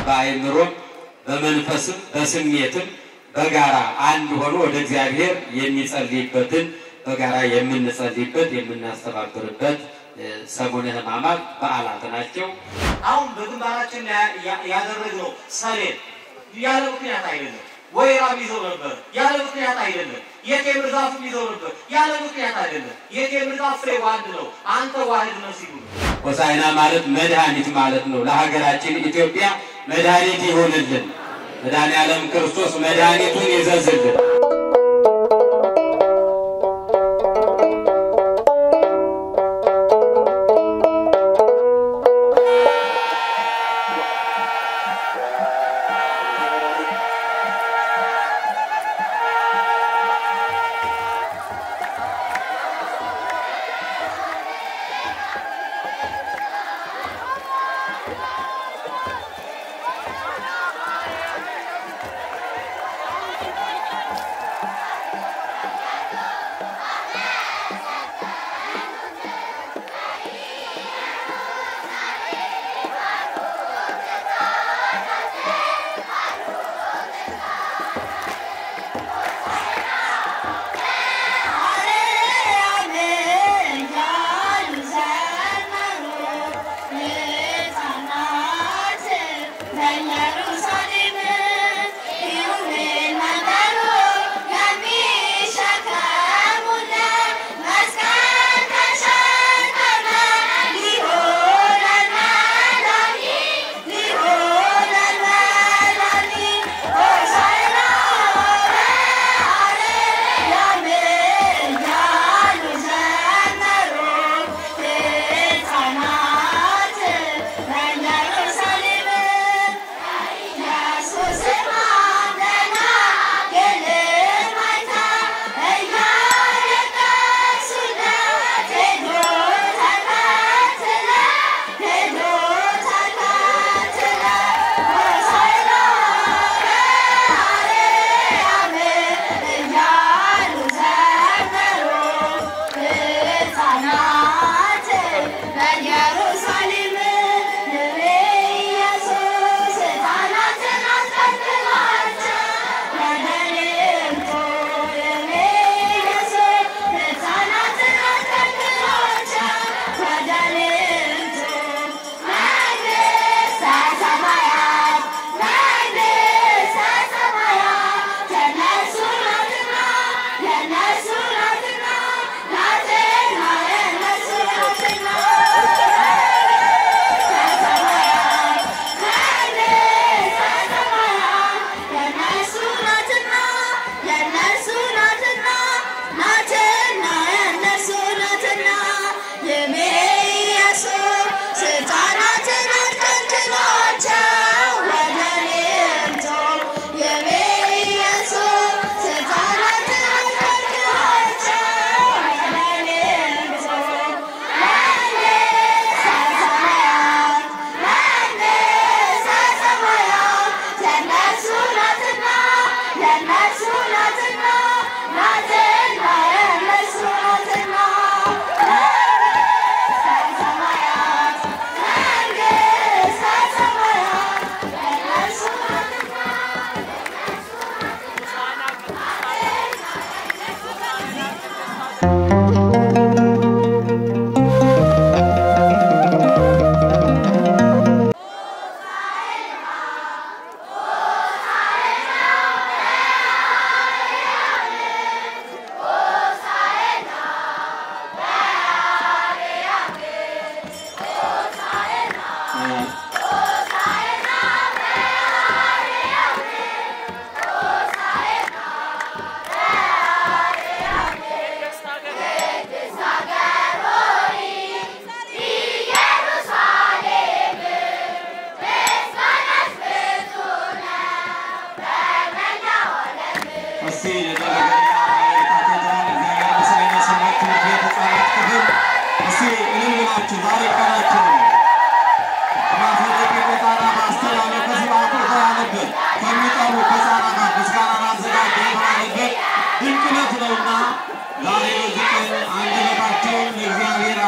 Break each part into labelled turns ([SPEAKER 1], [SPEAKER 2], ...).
[SPEAKER 1] በአእምሮም በመንፈስም በስሜትም በጋራ አንድ ሆኖ ወደ እግዚአብሔር የሚጸልይበትን በጋራ የምንጸልይበት የምናስተባብርበት ሰሙነ ሕማማት በዓላት ናቸው።
[SPEAKER 2] አሁን በግንባራችን ያደረግነው ሰሌን ያለ ምክንያት አይደለም። ወይራም ይዘው ነበር ያለ ምክንያት አይደለም። የቴምር ዛፍም ይዘው ነበር ያለ ምክንያት አይደለም። የቴምር ዛፍ ፍሬ ዋህድ ነው፣ አንተ ዋህድ ነው ሲሉ
[SPEAKER 1] ሆሳዕና ማለት መድኃኒት ማለት ነው። ለሀገራችን ኢትዮጵያ መድኃኒት ይሆንልን። መድኃኔ ዓለም ክርስቶስ መድኃኒቱን ይዘዝልን።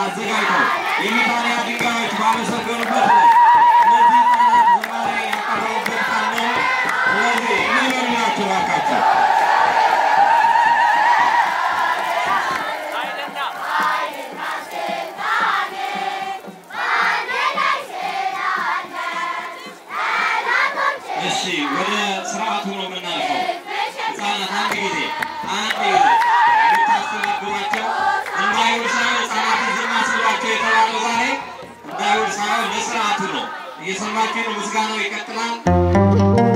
[SPEAKER 3] የመታሪያ ድንጋዮች ባመሰገኑበት ነው። እነዚህ ህጻናት ዝማሬ ያቀረቡ ወደ ስርዓቱ ነው የምናልፈው። ህፃናት አንድ ጊዜ አንድ ጊዜ የምታስተናግዷቸው እንዳይውል ሳይሆን ህፃናትን ዝም አስብሏቸው የተባለው ዛሬ እንዳይውል ሳይሆን ለስርዓቱ ነው። እየሰማችሁ ነው። ምስጋናው ይቀጥላል።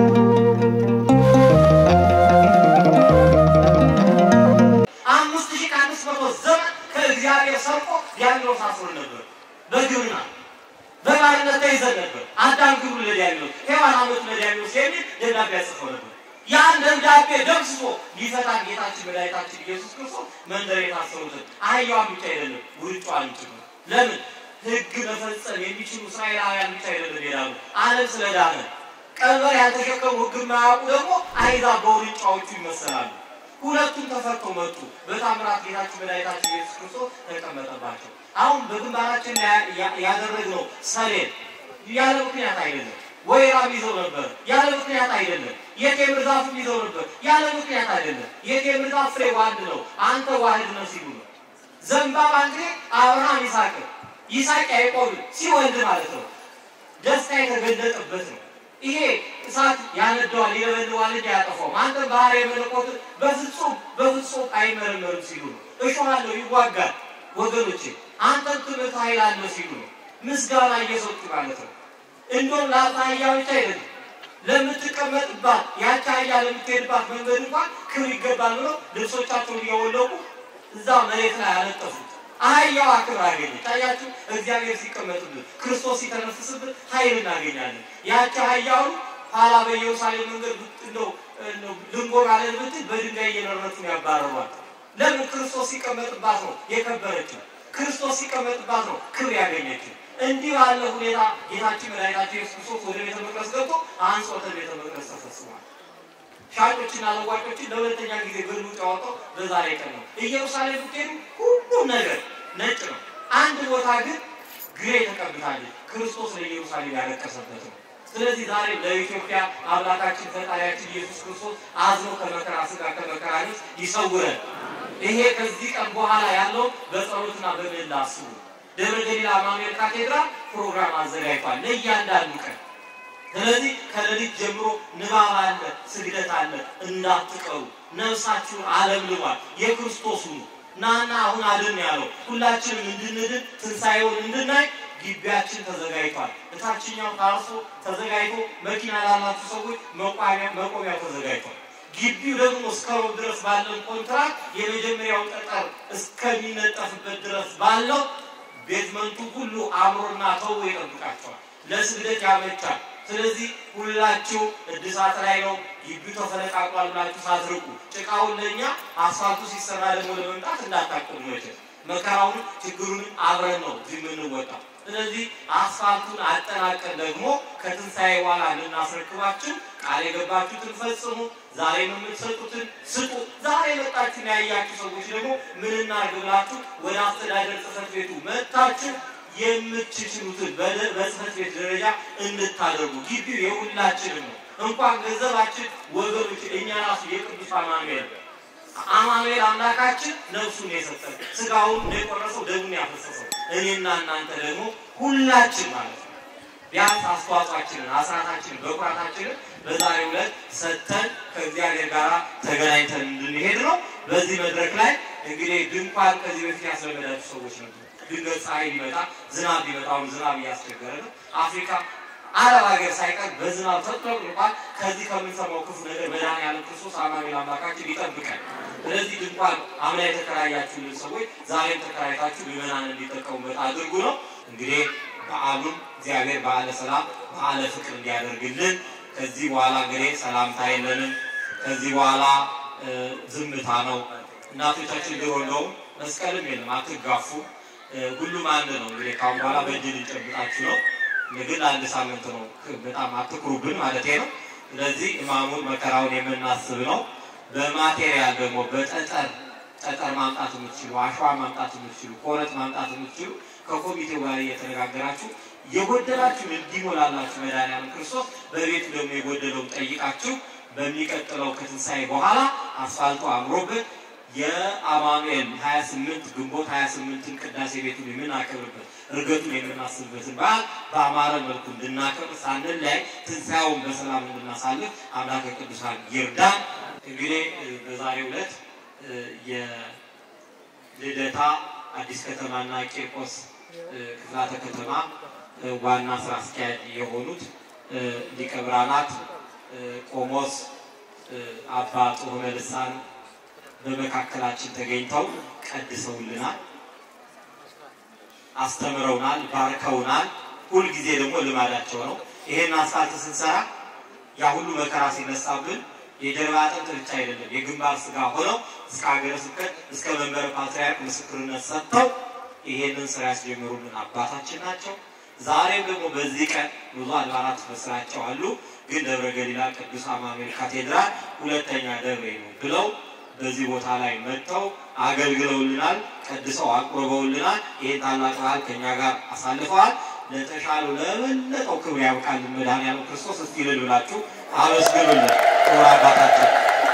[SPEAKER 2] አምስት ሺህ ከአምስት መቶ ዘመን ከእግዚአብሔር ሰርቆ ዲያብሎስ አስሮ ነበር። በግብርና በባርነት ተይዘን ነበር። አዳም ግብሩ ለዲያብሎስ፣ ሔዋን አመቱ ለዲያብሎስ የሚል ደብዳቤ ያጽፈው ነበር። ያን ደብዳቤ ደምስሶ ሊፈታን ጌታችን መድኃኒታችን ኢየሱስ ክርስቶስ መንደር የታሰሩትን አህያዋን ብቻ አይደለም ውርጫዋን ጭምር ለምን ሕግ መፈጸም የሚችሉ እስራኤላውያን ብቻ አይደለም ይላሉ። ዓለም ስለዳነ ቀንበር ያልተሸከሙ ሕግ የማያውቁ ደግሞ አሕዛብ በውርጫዎቹ ይመሰላሉ። ሁለቱም ተፈተው መጡ። በታምራት ጌታችን መድኃኒታችን ኢየሱስ ክርስቶስ ተቀመጠባቸው። አሁን በግንባራችን ላይ ያ- ያደረግነው ሰሌን ያለ ምክንያት አይደለም። ወይራም ይዘው ነበር ያለ ምክንያት አይደለም። የቴምር ዛፍም ይዘው ነበር ያለ ምክንያት አይደለም። የቴምር ዛፍ ፍሬ ዋህድ ነው፣ አንተ ዋህድ ነው ሲሉ ነው። ዘንባባ እንግዲህ አብርሃም ይስሐቅ ይስሐቅ ያዕቆብን ሲወልድ ማለት ነው። ደስታ የተገለጠበት ነው። ይሄ እሳት ያነደዋል፣ ይለበልባል እንጂ አያጠፋውም። አንተም ባህርይ መለኮትን በፍጹም በፍጹም አይመረመርም ሲሉ ነው። እሾህ አለው ይዋጋል። ወገኖቼ አንተም ትምህርት ኃይል አለው ሲሉ ነው። ምስጋና እየሰጡ ማለት ነው። እንደውም ለአንተ አህያ ብቻ አይደለም ለምትቀመጥባት ያቺ አህያ ለምትሄድባት መንገድ እንኳን ክብር ይገባል ብለው ልብሶቻቸውን እያወለቁ እዛ መሬት ላይ ያለጠፉት አህያዋ ክብር አገኘች። ታያችሁ፣ እግዚአብሔር ሲቀመጥብን ክርስቶስ ሲተነፍስብን ኃይል እናገኛለን። ያቺ አህያውን ኋላ በኢየሩሳሌም መንገድ ብት- እንደው እንደው ልንጎባለን ብትል በድንጋይ እየነረቱ ያባረሯል። ለምን? ክርስቶስ ሲቀመጥባት ነው የከበረችው። ክርስቶስ ሲቀመጥባት ነው ክብር ያገኘችው። እንዲህ ባለ ሁኔታ ጌታችን መድኃኒታችን ኢየሱስ ክርስቶስ ወደ ቤተ መቅደስ ገብቶ አንጾተ ቤተ መቅደስ ተፈጽሟል። ሻጮችና ለዋጮችን ለሁለተኛ ጊዜ ገልብጦ ያወጣው በዛሬ ቀን ነው። ኢየሩሳሌም ብትሄዱ ሁሉም ነገር ነጭ ነው። አንድ ቦታ ግን ግሬ ተቀብታለች። ክርስቶስ ለኢየሩሳሌም ያለቀሰበት ነው። ስለዚህ ዛሬ ለኢትዮጵያ አምላካችን ፈጣሪያችን ኢየሱስ ክርስቶስ አዝኖ ከመከራ ስጋ ከመከራ ነፍስ ይሰውረን። ይሄ ከዚህ ቀን በኋላ ያለው በጸሎትና በምህላ አስቡ። ደብረ ገሊላ አማኑኤል ካቴድራል ፕሮግራም አዘጋጅቷል ለእያንዳንዱ ቀን ስለዚህ ከሌሊት ጀምሮ ንባብ አለ፣ ስግደት አለ። እንዳትቀሩ ነፍሳችሁን አለምልሟል። የክርስቶስ ሁኑ ናና አሁን አድን ያለው ሁላችንም እንድንድን ትንሣኤውን እንድናይ ግቢያችን ተዘጋጅቷል። እታችኛው ታርሶ ተዘጋጅቶ መኪና ላላችሁ ሰዎች መቋሚያ መቆሚያው ተዘጋጅቷል። ግቢው ደግሞ እስከ ሮብ ድረስ ባለን ኮንትራክት የመጀመሪያው ጠጠር እስከሚነጠፍበት ድረስ ባለው ቤዝመንቱ ሁሉ አምሮና ተውቦ ይጠብቃቸዋል። ለስግደት ያመቻል። ስለዚህ ሁላችሁ እድሳት ላይ ነው። ግቢው ተፈነቃቅሏል ብላችሁ ሳትርቁ ጭቃውን ለእኛ አስፋልቱ ሲሰራ ደግሞ ለመምጣት እንዳታቅሙ መቼም መከራውን ችግሩንም አብረን ነው እዚህ የምንወጣው። ስለዚህ አስፋልቱን አጠናቀን ደግሞ ከትንሣኤ በኋላ እንድናስረክባችሁ ቃል የገባችሁትን ፈጽሙ። ዛሬ የምትሰጡትን ስጡ። ዛሬ የመጣችሁ ያያችሁ ሰዎች ደግሞ ምን እናድርግ ብላችሁ ወደ አስተዳደር ጽሕፈት ቤቱ መጥታችሁ የምትችሉትን በደ- በጽሕፈት ቤት ደረጃ እንድታደርጉ ግቢው የሁላችንም ነው። እንኳን ገንዘባችን ወገኖች፣ እኛ ራሱ የቅዱስ አማኑኤል አማኑኤል አምላካችን ነፍሱን የሰጠን ስጋውን የቆረሰው ደሙን ያፈሰሰው እኔና እናንተ ደግሞ ሁላችን ማለት ነው። ቢያንስ አስተዋጽኦአችንን አስራታችንን በኩራታችንን በዛሬው ዕለት ሰጥተን ከእግዚአብሔር ጋር ተገናኝተን እንድንሄድ ነው። በዚህ መድረክ ላይ እንግዲህ ድንኳን ከዚህ በፊት ያስለመዳችሁ ሰዎች ነበሩ። ድንገት ፀሐይ ቢመጣ ዝናብ ቢመጣ አሁን ዝናብ እያስቸገረ ነው። አፍሪካ አረብ ሀገር ሳይቀር በዝናብ ተጥለቅልቋል። ከዚህ ከምንሰማው ክፉ ነገር መድኃኒዓለም ክርስቶስ አማኑኤል አምላካችን ይጠብቃል። ስለዚህ ድንኳን አምና የተከራያችሁልን ሰዎች ዛሬም ተከራይታችሁ ምዕመናን እንዲጠቀሙበት አድርጉ ነው። እንግዲህ በዓሉም እግዚአብሔር በዓለ ሰላም በዓለ ፍቅር እንዲያደርግልን ከዚህ በኋላ እንግዲህ ሰላምታ የለንም። ከዚህ በኋላ እ፣ ዝምታ ነው። እናቶቻችን ድሮ እንደውም መስቀልም የለም አትጋፉ፣ እ፣ ሁሉም አንድ ነው። እንግዲህ ካሁን በኋላ በእጅ ልንጨብጣችሁ ነው። ግን አንድ ሳምንት ነው። በጣም አትኩሩብን ማለት ነው። ስለዚህ እማሙን መከራውን የምናስብ ነው። በማቴሪያል ደግሞ በጠጠር ጠጠር ማምጣት የምትችሉ አሸዋ ማምጣት የምትችሉ ኮረት ማምጣት የምትችሉ ከኮሚቴው ጋር እየተነጋገራችሁ የጎደላችሁን እንዲሞላላችሁ መድኃኒዓለም ክርስቶስ በቤቱ ደግሞ የጎደለውን ጠይቃችሁ በሚቀጥለው ከትንሣኤ በኋላ አስፋልቱ አምሮበት የአማኑኤል 28 ግንቦት 28ን ቅዳሴ ቤቱን የምናከብርበት እርገቱን የምናስብበትን በዓል በአማረ መልኩ እንድናከብር ሳንለያይ ትንሣኤውን በሰላም እንድናሳልፍ አምላከ ቅዱሳን ይርዳን። እንግዲህ በዛሬው ዕለት የልደታ አዲስ ከተማና ቂርቆስ ክፍላተ ከተማ ዋና ስራ አስኪያጅ የሆኑት ሊቀ ብርሃናት ቆሞስ አባ ጾመ ልሳን በመካከላችን ተገኝተው ቀድሰውልናል፣ አስተምረውናል፣ ባርከውናል። ሁልጊዜ ደግሞ ልማዳቸው ነው። ይሄን አስፋልት ስንሰራ ያ ሁሉ መከራ ሲነሳብን የጀርባ አጥንት ብቻ አይደለም የግንባር ስጋ ሆነው እስከ ሀገረ ስብከት እስከ መንበረ ፓትርያርክ ምስክርነት ሰጥተው ይሄንን ስራ ያስጀምሩልን አባታችን ናቸው። ዛሬም ደግሞ በዚህ ቀን ብዙ አድባራት በስራቸው አሉ። ግን ደብረ ገሊላ ቅዱስ አማኑኤል ካቴድራል ሁለተኛ ደብሬ ነው ብለው በዚህ ቦታ ላይ መጥተው አገልግለውልናል፣ ቀድሰው አቁርበውልናል። ይህን ታላቅ በዓል ከኛ ጋር አሳልፈዋል። ለተሻለው ለበለጠው ክብር ያብቃልን መድኃኔዓለም ክርስቶስ። እስቲ እልል ብላችሁ አመስግኑልን ክቡር አባታችን።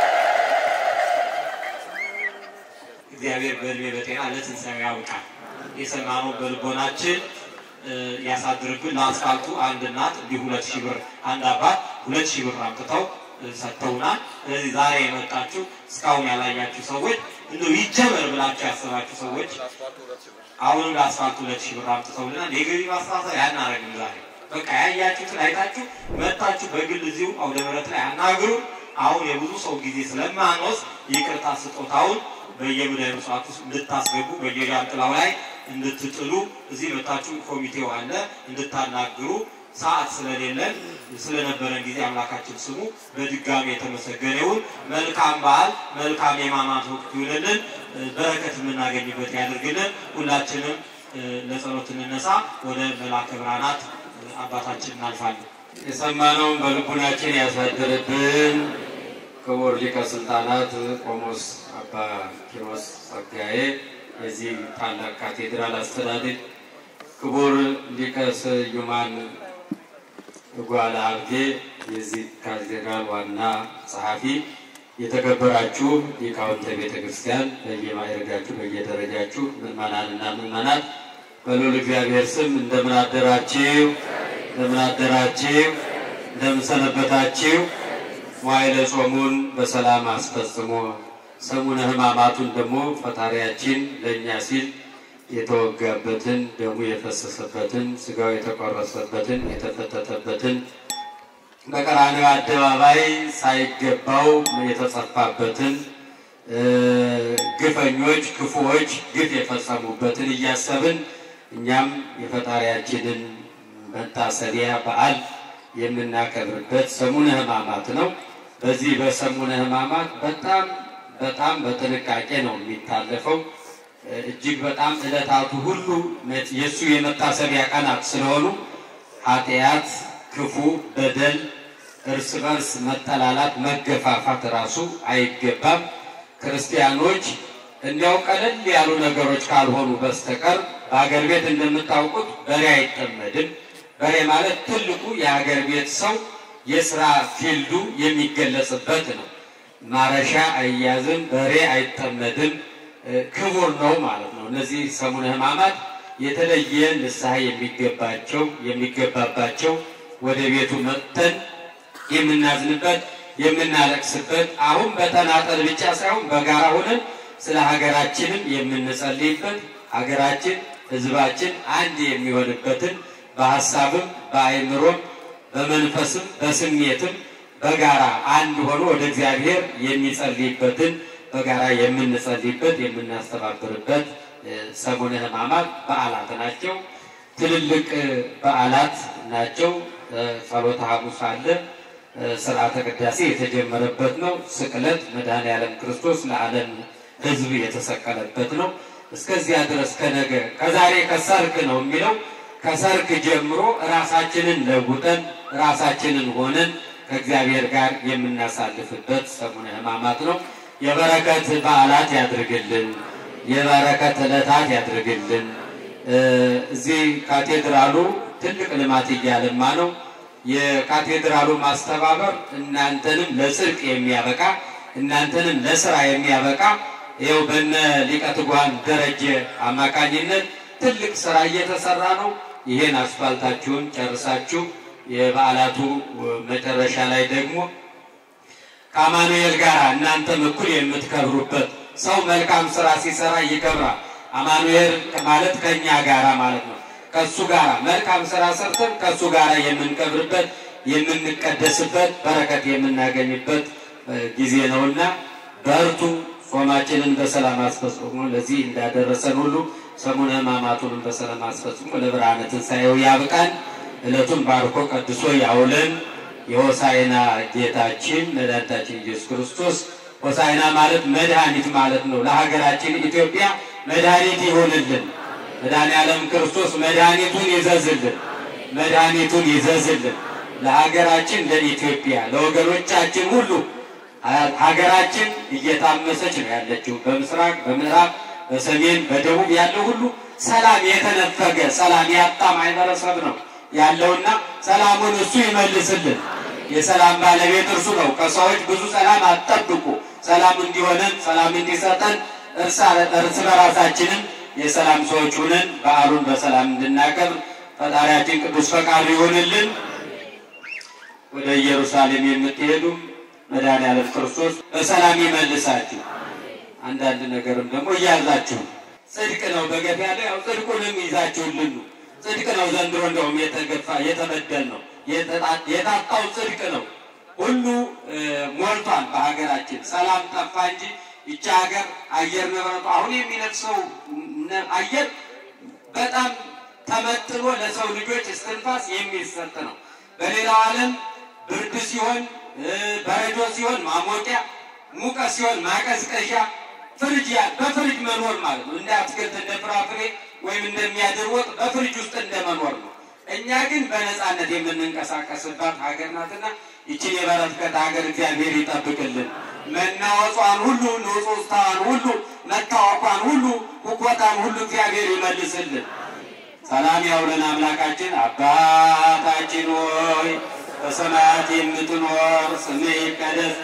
[SPEAKER 2] እግዚአብሔር በእድሜ በጤና ለትንሣኤው ያብቃል። የሰማነው በልቦናችን ያሳድርብን። ለአስፋልቱ አንድ እናት እንዲሁ ሁለት ሺህ ብር አንድ አባት ሁለት ሺህ ብር አምጥተው ሰጥተውናል። ስለዚህ ዛሬ የመጣችሁ እስካሁን ያላያችሁ ሰዎች እንዲሁ ይጀመር ብላችሁ ያሰባችሁ ሰዎች አሁንም ለአስፋልቱ ሁለት ሺህ ብር አምጥተውልናል። የገቢ ማስተሳሰብ ያናረግም ዛሬ በቃ ያያችሁትን አይታችሁ መጣችሁ በግል እዚሁ አውደ ምሕረት ላይ አናግሩ። አሁን የብዙ ሰው ጊዜ ስለማንወስድ ይቅርታ ስጦታውን በየሙዳየ ምጽዋት ውስጥ እንድታስገቡ በየዣንጥላው ላይ እንድትጥሉ እዚህ መታችሁ ኮሚቴው አለ እንድታናግሩ ሰዓት ስለሌለን ስለነበረን ጊዜ አምላካችን ስሙ በድጋሚ የተመሰገነ ይሁን። መልካም በዓል፣ መልካም የሕማማት ወቅት ይሁንልን። በረከት የምናገኝበት ያድርግልን። ሁላችንም ለጸሎት እንነሳ። ወደ መላከ ብርሃናት አባታችን እናልፋለን።
[SPEAKER 1] የሰማነውን በልቡናችን ያሳድርብን። ክቡር ሊቀ ስልጣናት ቆሞስ አባ ኪሮስ ጸጋዬ የዚህ ታላቅ ካቴድራል አስተዳደር፣ ክቡር ሊቀ ስዩማን ጓለ ሀብቴ የዚህ ካቴድራል ዋና ጸሐፊ፣ የተከበራችሁ ሊቃውንተ ቤተ ክርስቲያን በየማዕረጋችሁ በየደረጃችሁ ምዕመናንና ምዕመናት በልዑል እግዚአብሔር ስም እንደምን አደራችሁ? እንደምን አደራችሁ? እንደምን ሰነበታችሁ? መዋዕለ ጾሙን በሰላም አስፈጽሞ ሰሙነ ሕማማቱን ደግሞ ፈጣሪያችን ለእኛ ሲል የተወጋበትን ደሙ የፈሰሰበትን ስጋው የተቆረሰበትን የተፈተተበትን በቀራንዮ አደባባይ ሳይገባው የተጸፋበትን ግፈኞች ክፉዎች ግፍ የፈጸሙበትን እያሰብን እኛም የፈጣሪያችንን መታሰቢያ በዓል የምናከብርበት ሰሙነ ሕማማት ነው። በዚህ በሰሙነ ሕማማት በጣም በጣም በጥንቃቄ ነው የሚታለፈው። እጅግ በጣም ዕለታቱ ሁሉ የእሱ የመታሰቢያ ቀናት ስለሆኑ ኃጢአት፣ ክፉ፣ በደል፣ እርስ በርስ መጠላላት፣ መገፋፋት ራሱ አይገባም። ክርስቲያኖች እንዲያው ቀለል ያሉ ነገሮች ካልሆኑ በስተቀር በሀገር ቤት እንደምታውቁት በሬ አይጠመድም። በሬ ማለት ትልቁ የሀገር ቤት ሰው የስራ ፊልዱ የሚገለጽበት ነው። ማረሻ አይያዝም፣ በሬ አይጠመድም፣ ክቡር ነው ማለት ነው። እነዚህ ሰሙነ ሕማማት የተለየ ንስሐ የሚገባቸው የሚገባባቸው ወደ ቤቱ መጥተን የምናዝንበት የምናለቅስበት አሁን በተናጠል ብቻ ሳይሆን በጋራ ሆነን ስለ ሀገራችንም የምንጸልይበት ሀገራችን ሕዝባችን አንድ የሚሆንበትን በሀሳብም በአእምሮም በመንፈስም በስሜትም በጋራ አንድ ሆኖ ወደ እግዚአብሔር የሚጸልይበትን በጋራ የምንጸልይበት የምናስተባብርበት ሰሙነ ሕማማት በዓላት ናቸው። ትልልቅ በዓላት ናቸው። ጸሎተ ሐሙስ አለ። ስርዓተ ቅዳሴ የተጀመረበት ነው። ስቅለት መድኃኔዓለም ክርስቶስ ለዓለም ሕዝብ የተሰቀለበት ነው። እስከዚያ ድረስ ከነገ ከዛሬ ከሰርክ ነው የሚለው ከሰርክ ጀምሮ ራሳችንን ለውጠን ራሳችንን ሆነን ከእግዚአብሔር ጋር የምናሳልፍበት ሰሙነ ሕማማት ነው። የበረከት በዓላት ያድርግልን። የበረከት ዕለታት ያድርግልን። እዚህ ካቴድራሉ ትልቅ ልማት እያለማ ነው። የካቴድራሉ ማስተባበር እናንተንም ለጽድቅ የሚያበቃ እናንተንም ለስራ የሚያበቃ ይኸው በነ ሊቀ ትጉሃን ደረጀ አማካኝነት ትልቅ ስራ እየተሰራ ነው። ይሄን አስፋልታችሁን ጨርሳችሁ የበዓላቱ መጨረሻ ላይ ደግሞ ከአማኑኤል ጋር እናንተም እኩል የምትከብሩበት ሰው መልካም ስራ ሲሰራ ይከብራል። አማኑኤል ማለት ከኛ ጋራ ማለት ነው። ከሱ ጋራ መልካም ስራ ሰርተን ከሱ ጋራ የምንከብርበት የምንቀደስበት በረከት የምናገኝበት ጊዜ ነውና በርቱ። ጾማችንን በሰላም አስፈጽሞ ለዚህ እንዳደረሰን ሁሉ ሰሙነ ሕማማቱንም በሰላም አስፈጽሞ ለብርሃነ ትንሣኤው ያብቃን። ዕለቱን ባርኮ ቀድሶ ያውለን። የሆሳዕና ጌታችን መድኃኒታችን ኢየሱስ ክርስቶስ ሆሳዕና ማለት መድኃኒት ማለት ነው። ለሀገራችን ኢትዮጵያ መድኃኒት ይሆንልን። መድኃኔዓለም ክርስቶስ መድኃኒቱን ይዘዝልን፣ መድኃኒቱን ይዘዝልን ለሀገራችን ለኢትዮጵያ ለወገኖቻችን ሁሉ ሀገራችን እየታመሰች ነው ያለችው። በምስራቅ በምዕራብ በሰሜን በደቡብ ያለው ሁሉ ሰላም የተነፈገ ሰላም ያጣ ማህበረሰብ ነው ያለውና ሰላሙን እሱ ይመልስልን። የሰላም ባለቤት እርሱ ነው። ከሰዎች ብዙ ሰላም አትጠብቁ። ሰላም እንዲሆነን ሰላም እንዲሰጠን እርስ በራሳችንም የሰላም ሰዎች ሁነን በዓሉን በሰላም እንድናከብር ፈጣሪያችን ቅዱስ ፈቃዱ ይሆንልን። ወደ ኢየሩሳሌም የምትሄዱ መድኃኔዓለም ክርስቶስ በሰላም ይመልሳችሁ። አንዳንድ ነገርም ደግሞ እያዛችሁ ጽድቅ ነው በገፍ ያለው ያው ጽድቁንም ይዛችሁልን ነው። ጽድቅ ነው ዘንድሮ እንደውም የተገፋ የተበደል ነው የታጣው ጽድቅ ነው። ሁሉ ሞልቷል በሀገራችን ሰላም ጠፋ እንጂ ይቺ ሀገር አየር ንብረቱ አሁን የሚነፍሰው አየር በጣም ተመጥኖ ለሰው ልጆች እስትንፋስ የሚሰጥ ነው። በሌላው ዓለም ብርድ ሲሆን በረዶ ሲሆን ማሞቂያ፣ ሙቀት ሲሆን ማቀዝቀዣ፣ ፍሪጅ በፍሪጅ መኖር ማለት ነው። እንደ አትክልት እንደ ፍራፍሬ ወይም እንደሚያድር ወጥ በፍሪጅ ውስጥ እንደመኖር ነው። እኛ ግን በነፃነት የምንንቀሳቀስባት ሀገር ናትና ይችን የበረከት ሀገር እግዚአብሔር ይጠብቅልን። መናወጿን ሁሉ ንጹሕታዋን ሁሉ መታወቋን ሁሉ ሁኮታን ሁሉ እግዚአብሔር ይመልስልን። ሰላም ያውለን አምላካችን። አባታችን ሆይ በሰማያት የምትኖር ስምህ ይቀደስ፣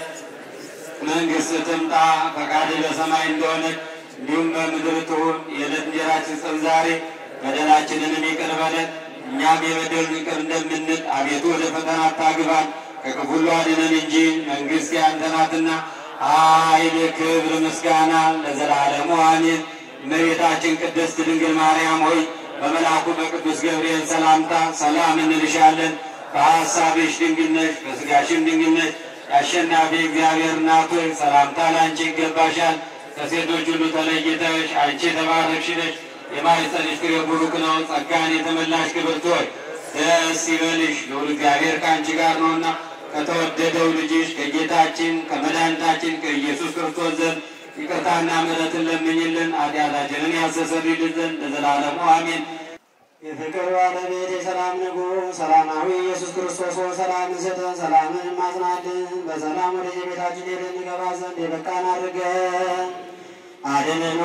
[SPEAKER 1] መንግሥትህ ትምጣ፣ ፈቃድህ በሰማይ እንደሆነች እንዲሁም በምድር ትሁን። የዕለት እንጀራችንን ስጠን ዛሬ፣ በደላችንንም ይቅር በለን እኛም የበደሉንን ይቅር እንደምንል፣ አቤቱ ወደ ፈተና አታግባን ከክፉ ሁሉ አድነን እንጂ መንግሥት ያንተ ናትና ኃይል፣ ክብር፣ ምስጋና ለዘላለሙ አሜን። እመቤታችን ቅድስት ድንግል ማርያም ሆይ በመልአኩ በቅዱስ ገብርኤል ሰላምታ ሰላም እንልሻለን። በሐሳብሽ ድንግል ነሽ፣ በሥጋሽም ድንግል ነሽ። የአሸናፊ እግዚአብሔር እናት ሆይ ሰላምታ ለአንቺ ይገባሻል። ከሴቶች ሁሉ ተለይተሽ አንቺ የተባረክሽ ነሽ። የማኅፀንሽ ፍሬ ቡሩክ ነው። ጸጋን የተመላሽ ክብርት ሆይ ደስ ይበልሽ፣ ልዑል እግዚአብሔር ከአንቺ ጋር ነውና ከተወደደው ልጅሽ ከጌታችን ከመድኃኒታችን ከኢየሱስ ክርስቶስ ዘንድ ይቅርታና ምሕረትን ለምኝልን ኃጢአታችንን ያስተሰርይልን ዘንድ ለዘላለሙ አሜን።
[SPEAKER 4] የፍቅር ባለቤት የሰላም ንጉሥ ሰላማዊ ኢየሱስ ክርስቶስ ሆይ ሰላምን ስጠን፣ ሰላምን ማጽናልን። በሰላም ወደ የቤታችን ሄደን እንገባ ዘንድ የበቃን አድርገን አድነን።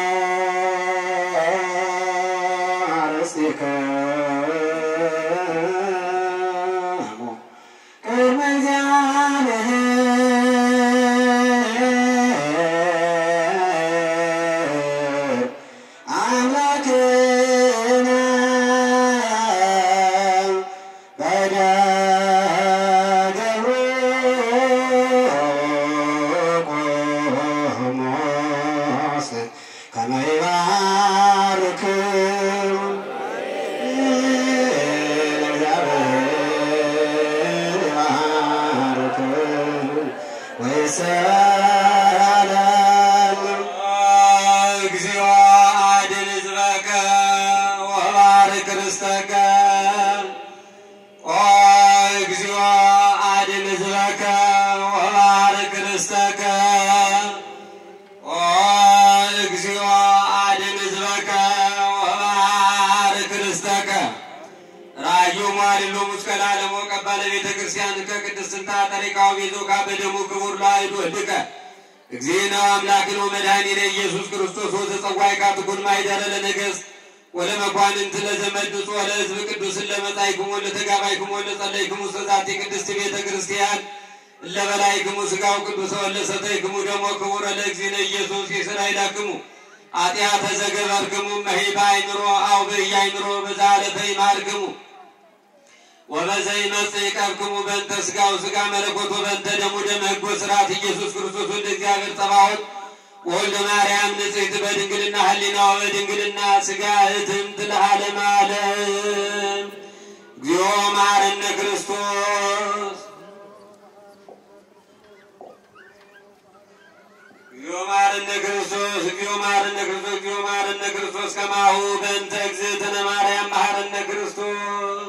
[SPEAKER 4] አርሥቲክሙ ቅድመ እግዚአብሔር አምላክነ በደብረ ቆሞስ ከመ ይባርክሙ እግዚአብሔር ይባርክሙ ወይሰላም
[SPEAKER 1] እግዚኦ አድን ሕዝበከ ወባርክ ርስተከ ኦ እግዚኦ አድን ሕዝበከ ወባርክ ርስተከ ኦ እግዚኦ አድን ሕዝበከ ወባርክ ርስተከ ራዩ ማሊሎ ሙስከላ ለሞቀ ባለቤተ ክርስቲያን ከቅድስት ስንታ ጠሪቃው ቤዞ በደሙ ክቡር ለአይዱ እድቀ እግዚእነ አምላክነ ወመድኃኒነ ኢየሱስ ክርስቶስ ወዘጸዋይ ካትኩን ማይደረ ለነገሥት ወለመኳንንት ለዘመድጹ ወለሕዝብ ቅዱስን ለመጻእክሙ ወለተጋባይክሙ ወለጸለይክሙ ውስተ ዛቲ ቅድስት ቤተ ክርስቲያን ለበላይክሙ ሥጋው ቅዱስ ወለሰተይክሙ ደሞ ክቡረ ለእግዚእነ ኢየሱስ ይስራይላክሙ ኃጢአተ ዘገበርክሙ መሂ በአይምሮ አው በኢያእምሮ በዛለፈ ይማርክሙ ወበዘ ይመጽእ ይቀብክሙ በእንተ ሥጋው ሥጋ መለኮቱ በእንተ ደሙ ደመ ሕጎ ሥርዓት ኢየሱስ ክርስቶስ ወልደ እግዚአብሔር ጸባዖት ወልደ ማርያም ንጽሕት በድንግልና ህሊና ወበድንግልና ሥጋ እትምት ለዓለመ ዓለም እግዚኦ መሐረነ ክርስቶስ እግዚኦ መሐረነ ክርስቶስ እግዚኦ መሐረነ ክርስቶስ እግዚኦ መሐረነ ክርስቶስ ከማሁ በእንተ እግዝእትነ ማርያም መሐረነ ክርስቶስ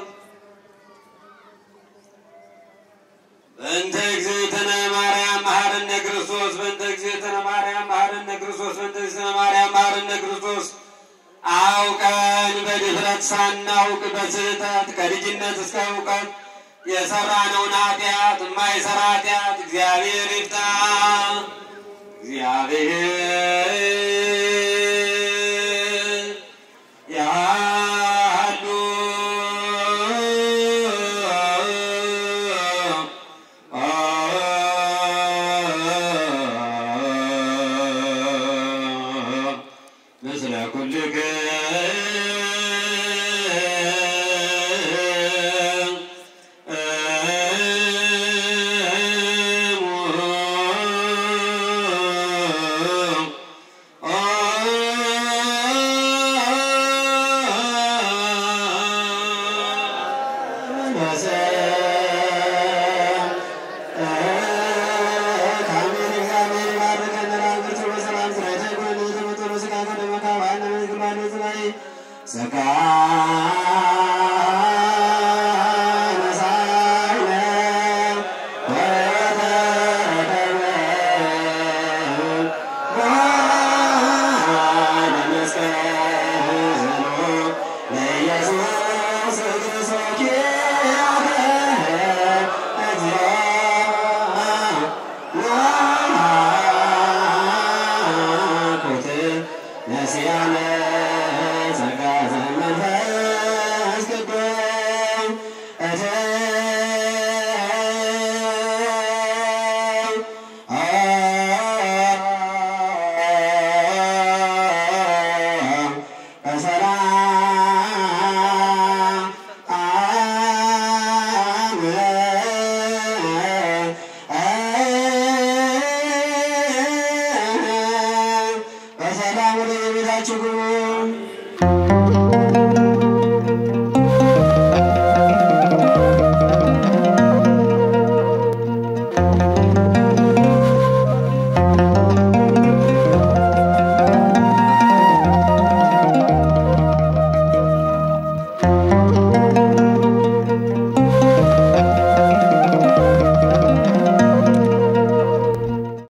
[SPEAKER 1] በእንተ እግዝእትነ ማርያም መሐረነ ክርስቶስ በእንተ እግዝእትነ ማርያም መሐረነ ክርስቶስ በእንተ እግዝእትነ ማርያም መሐረነ ክርስቶስ አውቀን በድፍረት ሳናውቅ በስህተት ከልጅነት እስከ እውቀት የሰራነውን ኃጢአት የማይሰራ ኃጢአት እግዚአብሔር ይፍታ። እግዚአብሔር ያሉ ምስለ ኩልከ በሰላም ወደ ቤታችሁ ግቡ።